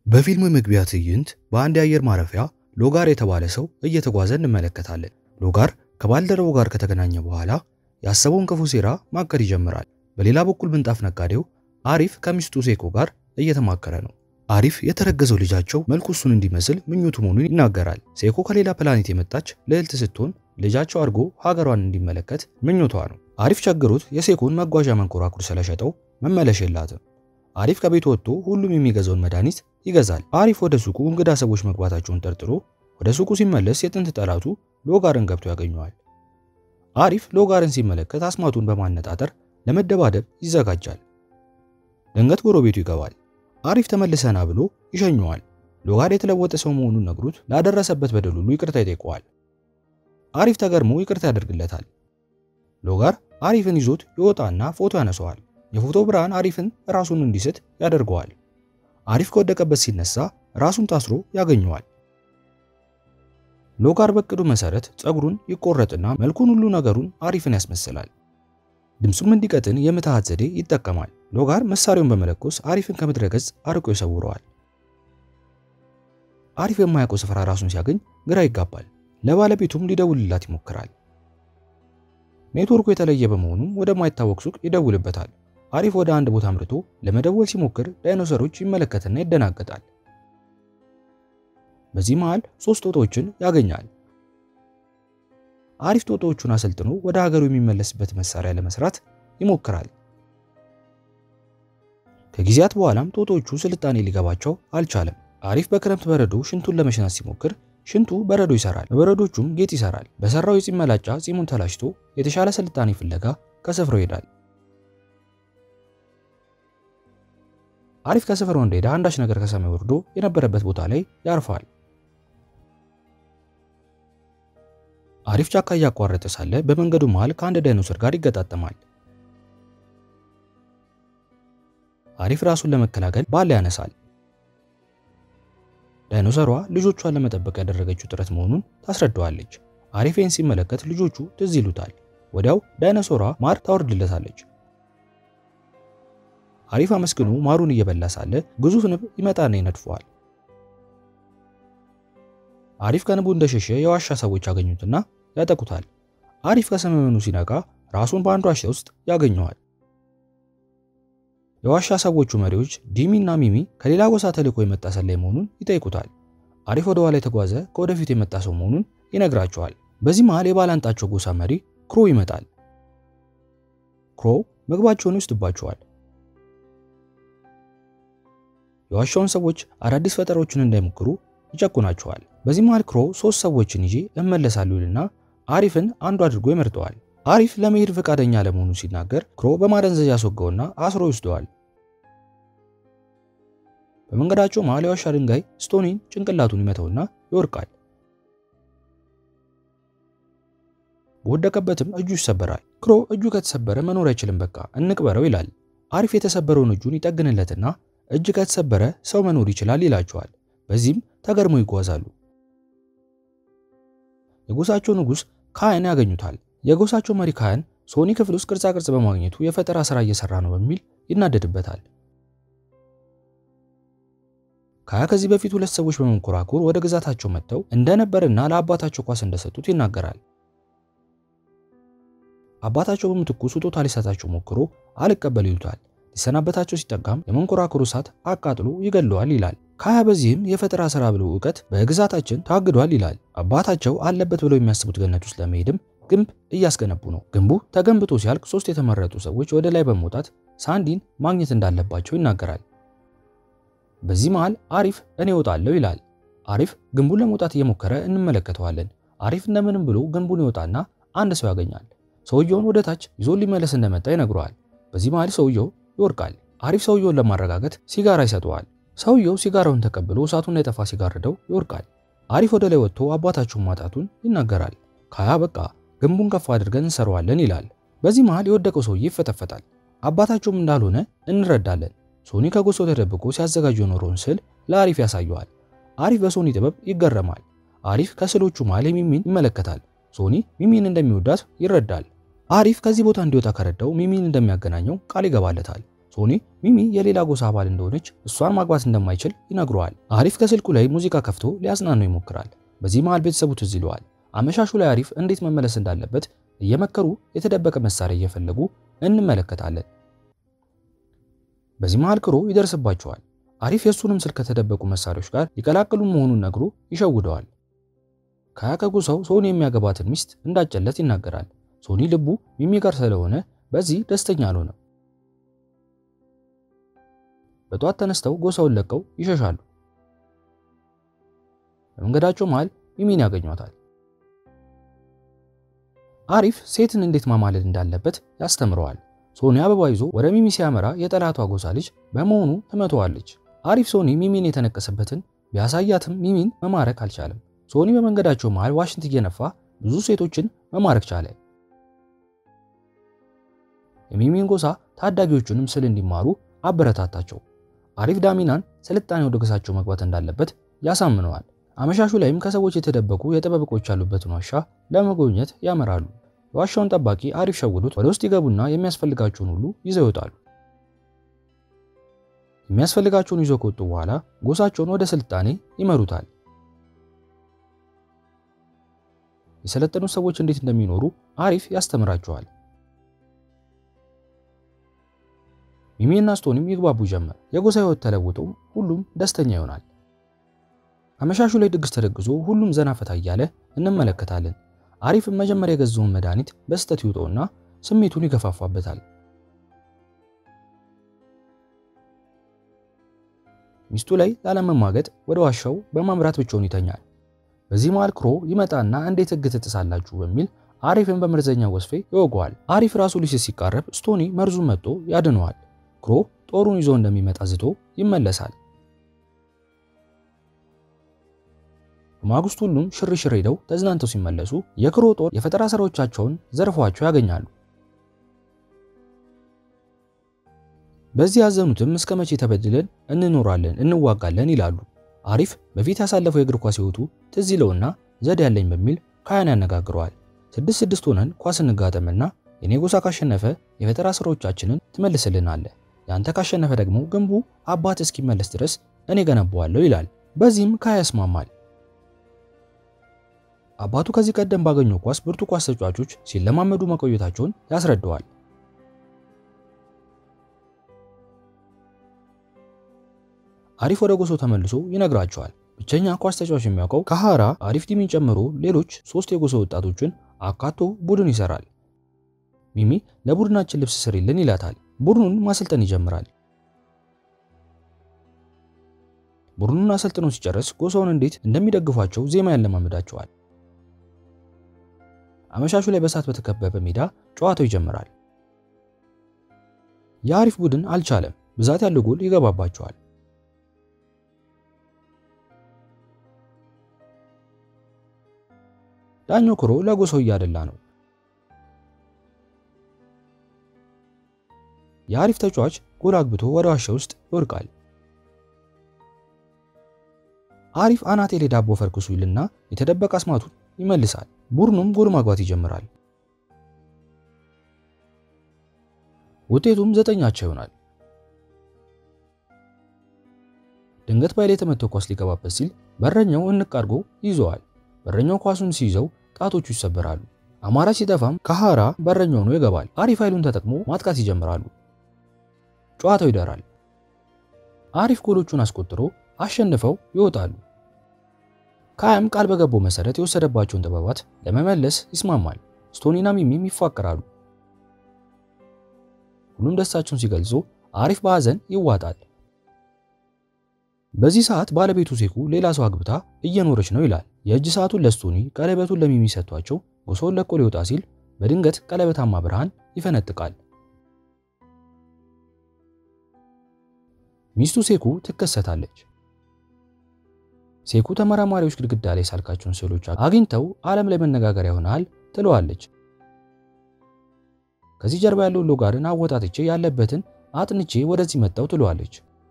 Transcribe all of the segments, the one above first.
በፊልሙ መግቢያ ትዕይንት በአንድ የአየር ማረፊያ ሎጋር የተባለ ሰው እየተጓዘ እንመለከታለን። ሎጋር ከባልደረቡ ጋር ከተገናኘ በኋላ ያሰበውን ክፉ ሴራ ማቀድ ይጀምራል። በሌላ በኩል ምንጣፍ ነጋዴው አሪፍ ከሚስቱ ሴኮ ጋር እየተማከረ ነው። አሪፍ የተረገዘው ልጃቸው መልኩ እሱን እንዲመስል ምኞቱ መሆኑን ይናገራል። ሴኮ ከሌላ ፕላኔት የመጣች ልዕልት ስትሆን ልጃቸው አድጎ ሀገሯን እንዲመለከት ምኞቷ ነው። አሪፍ ቸግሮት የሴኮን መጓዣ መንኮራኩር ስለሸጠው መመለሽ የላትም። አሪፍ ከቤት ወጥቶ ሁሉም የሚገዛውን መድኃኒት ይገዛል። አሪፍ ወደ ሱቁ እንግዳ ሰዎች መግባታቸውን ጠርጥሮ ወደ ሱቁ ሲመለስ የጥንት ጠላቱ ሎጋርን ገብቶ ያገኘዋል። አሪፍ ሎጋርን ሲመለከት አስማቱን በማነጣጠር ለመደባደብ ይዘጋጃል። ድንገት ጎረቤቱ ይገባል። አሪፍ ተመልሰና ብሎ ይሸኘዋል። ሎጋር የተለወጠ ሰው መሆኑን ነግሩት ላደረሰበት በደል ሁሉ ይቅርታ ይጠይቀዋል። አሪፍ ተገርሞ ይቅርታ ያደርግለታል። ሎጋር አሪፍን ይዞት ይወጣና ፎቶ ያነሰዋል። የፎቶ ብርሃን አሪፍን ራሱን እንዲስት ያደርገዋል። አሪፍ ከወደቀበት ሲነሳ ራሱን ታስሮ ያገኘዋል። ሎጋር በቅዱ መሰረት ፀጉሩን ይቆረጥና መልኩን ሁሉ ነገሩን አሪፍን ያስመስላል። ድምፁም እንዲቀጥን የምትሃት ዘዴ ይጠቀማል። ሎጋር መሳሪያውን በመለኮስ አሪፍን ከምድረ ገጽ አርቆ ይሰውረዋል። አሪፍ የማያውቀው ስፍራ ራሱን ሲያገኝ ግራ ይጋባል። ለባለቤቱም ሊደውልላት ይሞክራል። ኔትወርኩ የተለየ በመሆኑ ወደማይታወቅ ሱቅ ይደውልበታል። አሪፍ ወደ አንድ ቦታ አምርቶ ለመደወል ሲሞክር ዳይኖሰሮች ይመለከትና ይደናገጣል። በዚህ መሃል ሶስት ጦጣዎችን ያገኛል። አሪፍ ጦጣዎቹን አሰልጥኖ ወደ ሀገሩ የሚመለስበት መሳሪያ ለመስራት ይሞክራል። ከጊዜያት በኋላም ጦጣዎቹ ስልጣኔ ሊገባቸው አልቻለም። አሪፍ በክረምት በረዶ ሽንቱን ለመሽናት ሲሞክር ሽንቱ በረዶ ይሰራል፣ በበረዶቹም ጌጥ ይሰራል። በሰራው የጺም መላጫ ጺሙን ተላጭቶ የተሻለ ስልጣኔ ፍለጋ ከስፍራው ይሄዳል። አሪፍ ከስፍራው እንደሄደ አንዳች ነገር ከሰማይ ወርዶ የነበረበት ቦታ ላይ ያርፋል። አሪፍ ጫካ እያቋረጠ ሳለ በመንገዱ መሃል ከአንድ ዳይኖሰር ጋር ይገጣጠማል። አሪፍ ራሱን ለመከላከል ባለ ያነሳል። ዳይኖሰሯ ልጆቿን ለመጠበቅ ያደረገችው ጥረት መሆኑን ታስረዳዋለች። አሪፌን ሲመለከት ልጆቹ ትዝ ይሉታል። ወዲያው ዳይኖሰሯ ማር ታወርድለታለች። አሪፍ አመስግኖ ማሩን እየበላ ሳለ ግዙፍ ንብ ይመጣና ይነድፈዋል። አሪፍ ከንቡ እንደሸሸ የዋሻ ሰዎች ያገኙትና ያጠቁታል። አሪፍ ከሰመመኑ ሲነቃ ራሱን በአንድ ዋሻ ውስጥ ያገኘዋል። የዋሻ ሰዎቹ መሪዎች ዲሚ እና ሚሚ ከሌላ ጎሳ ተልኮ የመጣ ሰላይ መሆኑን ይጠይቁታል። አሪፍ ወደ ኋላ የተጓዘ ከወደፊት የመጣ ሰው መሆኑን ይነግራቸዋል። በዚህ መሃል የባላንጣቸው ጎሳ መሪ ክሮ ይመጣል። ክሮ ምግባቸውን ይወስድባቸዋል። የዋሻውን ሰዎች አዳዲስ ፈጠሮችን እንዳይሞክሩ ይጨቁናቸዋል። በዚህ መሃል ክሮ ሶስት ሰዎችን ይዤ እመለሳለሁ ይልና አሪፍን አንዱ አድርጎ ይመርጠዋል። አሪፍ ለመሄድ ፈቃደኛ ለመሆኑ ሲናገር ክሮ በማደንዘዝ ያስወገውና አስሮ ይወስደዋል። በመንገዳቸው መሃል የዋሻ ድንጋይ ስቶኒን ጭንቅላቱን ይመተውና ይወርቃል። በወደቀበትም እጁ ይሰበራል። ክሮ እጁ ከተሰበረ መኖር አይችልም፣ በቃ እንቅበረው ይላል። አሪፍ የተሰበረውን እጁን ይጠግንለትና እጅ ከተሰበረ ሰው መኖር ይችላል ይላቸዋል። በዚህም ተገርመው ይጓዛሉ። የጎሳቸው ንጉሥ ካህን ያገኙታል። የጎሳቸው መሪ ካህን ሶኒ ክፍል ውስጥ ቅርጻ ቅርጽ በማግኘቱ የፈጠራ ስራ እየሰራ ነው በሚል ይናደድበታል። ካያ ከዚህ በፊት ሁለት ሰዎች በመንኮራኩር ወደ ግዛታቸው መጥተው እንደነበርና ለአባታቸው ኳስ እንደሰጡት ይናገራል። አባታቸው በምትኩ ስጦታ ሊሰጣቸው ሞክሮ አልቀበል ይሉታል። ሊሰናበታቸው ሲጠጋም የመንኮራኩሩ እሳት አቃጥሎ ይገለዋል ይላል። ካያ በዚህም የፈጠራ ስራ ብለው እውቀት በግዛታችን ታግዷል ይላል። አባታቸው አለበት ብለው የሚያስቡት ገነት ውስጥ ለመሄድም ግንብ እያስገነቡ ነው። ግንቡ ተገንብቶ ሲያልቅ ሶስት የተመረጡ ሰዎች ወደ ላይ በመውጣት ሳንዲን ማግኘት እንዳለባቸው ይናገራል። በዚህ መሃል አሪፍ እኔ እወጣለሁ ይላል። አሪፍ ግንቡን ለመውጣት እየሞከረ እንመለከተዋለን። አሪፍ እንደምንም ብሎ ግንቡን ይወጣና አንድ ሰው ያገኛል። ሰውየውን ወደ ታች ይዞ ሊመለስ እንደመጣ ይነግረዋል። በዚህ መሃል ሰውየው ይወርቃል። አሪፍ ሰውየውን ለማረጋገጥ ሲጋራ ይሰጠዋል። ሰውየው ሲጋራውን ተቀብሎ እሳቱን እንዳይጠፋ ሲጋርደው ይወርቃል። አሪፍ ወደ ላይ ወጥቶ አባታቸውን ማጣቱን ይናገራል። ካያ በቃ ግንቡን ከፍ አድርገን እንሰራዋለን ይላል። በዚህ መሃል የወደቀው ሰውዬ ይፈተፈታል። አባታቸውም እንዳልሆነ እንረዳለን። ሶኒ ከጎሳው ተደብቆ ሲያዘጋጅ የኖረውን ስዕል ለአሪፍ ያሳየዋል። አሪፍ በሶኒ ጥበብ ይገረማል። አሪፍ ከስዕሎቹ መሃል ሚሚን ይመለከታል። ሶኒ ሚሚን እንደሚወዳት ይረዳል። አሪፍ ከዚህ ቦታ እንዲወጣ ከረዳው ሚሚን እንደሚያገናኘው ቃል ይገባለታል። ሶኒ ሚሚ የሌላ ጎሳ አባል እንደሆነች እሷን ማግባት እንደማይችል ይነግረዋል። አሪፍ ከስልኩ ላይ ሙዚቃ ከፍቶ ሊያጽናነው ይሞክራል። በዚህ መሃል ቤተሰቡ ትዝ ይለዋል። አመሻሹ ላይ አሪፍ እንዴት መመለስ እንዳለበት እየመከሩ የተደበቀ መሳሪያ እየፈለጉ እንመለከታለን። በዚህ መሃል ክሮ ይደርስባቸዋል። አሪፍ የእሱንም ስልክ ከተደበቁ መሳሪያዎች ጋር ሊቀላቅሉ መሆኑን ነግሮ ይሸውደዋል። ከያ ከጎሳው ሶኒ የሚያገባትን ሚስት እንዳጨለት ይናገራል። ሶኒ ልቡ ሚሚ ጋር ስለሆነ በዚህ ደስተኛ አልሆነም። በጠዋት ተነስተው ጎሳውን ለቀው ይሸሻሉ። በመንገዳቸው መሃል ሚሚን ያገኟታል። አሪፍ ሴትን እንዴት ማማለል እንዳለበት ያስተምረዋል። ሶኒ አበባ ይዞ ወደ ሚሚ ሲያመራ የጠላቷ ጎሳ ልጅ በመሆኑ ትመተዋለች። አሪፍ ሶኒ ሚሚን የተነቀሰበትን ቢያሳያትም ሚሚን መማረክ አልቻለም። ሶኒ በመንገዳቸው መሃል ዋሽንት እየነፋ ብዙ ሴቶችን መማረክ ቻለ። የሚሚን ጎሳ ታዳጊዎቹንም ስል እንዲማሩ አበረታታቸው። አሪፍ ዳሚናን ስልጣኔ ወደ ጎሳቸው መግባት እንዳለበት ያሳምነዋል። አመሻሹ ላይም ከሰዎች የተደበቁ የጥበብ ዕቃዎች ያሉበትን ዋሻ ለመጎብኘት ያመራሉ። የዋሻውን ጠባቂ አሪፍ ሸውዶት ወደ ውስጥ ይገቡና የሚያስፈልጋቸውን ሁሉ ይዘው ይወጣሉ። የሚያስፈልጋቸውን ይዘው ከወጡ በኋላ ጎሳቸውን ወደ ስልጣኔ ይመሩታል። የሰለጠኑት ሰዎች እንዴት እንደሚኖሩ አሪፍ ያስተምራቸዋል። ሚሚና ስቶኒም ይግባቡ ጀመር። የጎሳ ሕይወት ተለውጠው ሁሉም ደስተኛ ይሆናል። አመሻሹ ላይ ድግስ ተደግሶ ሁሉም ዘና ፈታ እያለ እንመለከታለን። አሪፍም መጀመሪያ የገዛውን መድኃኒት በስህተት ይውጠውና ስሜቱን ይገፋፋበታል። ሚስቱ ላይ ላለመማገጥ ወደ ዋሻው በማምራት ብቻውን ይተኛል። በዚህ መሃል ክሮ ይመጣና እንዴት ሕግ ትጥሳላችሁ በሚል አሪፍን በመርዘኛ ወስፌ ይወገዋል። አሪፍ ራሱ ሊስት ሲቃረብ ስቶኒ መርዙን መጥቶ ያድነዋል። ክሮ ጦሩን ይዞ እንደሚመጣ ዝቶ ይመለሳል። በማግስቱ ሁሉም ሽርሽር ሄደው ተዝናንተው ሲመለሱ የክሮ ጦር የፈጠራ ስራዎቻቸውን ዘርፏቸው ያገኛሉ። በዚህ ያዘኑትም እስከ መቼ ተበድለን እንኖራለን እንዋጋለን ይላሉ። አሪፍ በፊት ያሳለፈው የእግር ኳስ ህይወቱ ትዝ ይለውና ዘዴ ያለኝ በሚል ካያን ያነጋግረዋል። ስድስት ስድስት ሆነን ኳስ እንጋጠምና የኔ ጎሳ ካሸነፈ የፈጠራ ስራዎቻችንን ትመልስልናለህ፣ ያንተ ካሸነፈ ደግሞ ግንቡ አባት እስኪመለስ ድረስ እኔ ገነባዋለሁ ይላል። በዚህም ካያ ያስማማል። አባቱ ከዚህ ቀደም ባገኘው ኳስ ብርቱ ኳስ ተጫዋቾች ሲለማመዱ መቆየታቸውን ያስረዳዋል። አሪፍ ወደ ጎሶ ተመልሶ ይነግራቸዋል። ብቸኛ ኳስ ተጫዋች የሚያውቀው ካሃራ አሪፍ ዲሚን ጨምሮ ሌሎች ሶስት የጎሶ ወጣቶችን አካቶ ቡድን ይሰራል። ሚሚ ለቡድናችን ልብስ ስሪልን ይላታል። ቡድኑን ማሰልጠን ይጀምራል። ቡድኑን አሰልጥነው ሲጨርስ ጎሳውን እንዴት እንደሚደግፏቸው ዜማ ያለማመዳቸዋል። አመሻሹ ላይ በእሳት በተከበበ ሜዳ ጨዋታው ይጀምራል። የአሪፍ ቡድን አልቻለም። ብዛት ያለው ጎል ይገባባቸዋል። ዳኛው ክሮ ለጎሳው እያደላ ነው። የአሪፍ ተጫዋች ጎል አግብቶ ወደ ዋሻ ውስጥ ይወድቃል። አሪፍ አናቴ ላይ ዳቦ ፈርክሱ ይልና የተደበቀ አስማቱን ይመልሳል። ቡድኑም ጎል ማግባት ይጀምራል። ውጤቱም ዘጠኛቸው ይሆናል። ድንገት ባይል የተመተው ኳስ ሊገባበት ሲል በረኛው እንቅ አድርጎ ይዘዋል። በረኛው ኳሱን ሲይዘው ጣቶቹ ይሰበራሉ። አማራጭ ሲጠፋም ካሃራ በረኛው ሆኖ ይገባል። አሪፍ ኃይሉን ተጠቅሞ ማጥቃት ይጀምራሉ። ጨዋታው ይደራል። አሪፍ ጎሎቹን አስቆጥሮ አሸንፈው ይወጣሉ። ካያም ቃል በገባው መሰረት የወሰደባቸውን ጥበባት ለመመለስ ይስማማል። ስቶኒና ሚሚም ይፋቀራሉ። ሁሉም ደስታቸውን ሲገልጹ አሪፍ በሐዘን ይዋጣል። በዚህ ሰዓት ባለቤቱ ሴኩ ሌላ ሰው አግብታ እየኖረች ነው ይላል። የእጅ ሰዓቱን ለስቶኒ ቀለበቱን ለሚሚ ሰጥቷቸው ጎሳውን ለቆ ሊወጣ ሲል በድንገት ቀለበታማ ብርሃን ይፈነጥቃል። ሚስቱ ሴኩ ትከሰታለች። ሴኩ ተመራማሪዎች ግድግዳ ላይ ሳልካቸውን ስዕሎች አግኝተው ዓለም ላይ መነጋገሪያ ይሆናል ትለዋለች። ከዚህ ጀርባ ያለውን ሎጋርን አወጣትቼ ያለበትን አጥንቼ ወደዚህ መጣው ትለዋለች።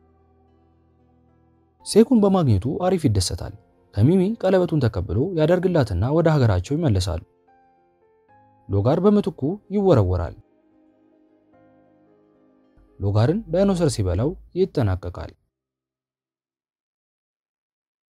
ሴኩን በማግኘቱ አሪፍ ይደሰታል። ከሚሚ ቀለበቱን ተቀብሎ ያደርግላትና ወደ ሀገራቸው ይመለሳሉ። ሎጋር በምትኩ ይወረወራል። ሎጋርን ዳይኖሰር ሲበላው ይጠናቀቃል።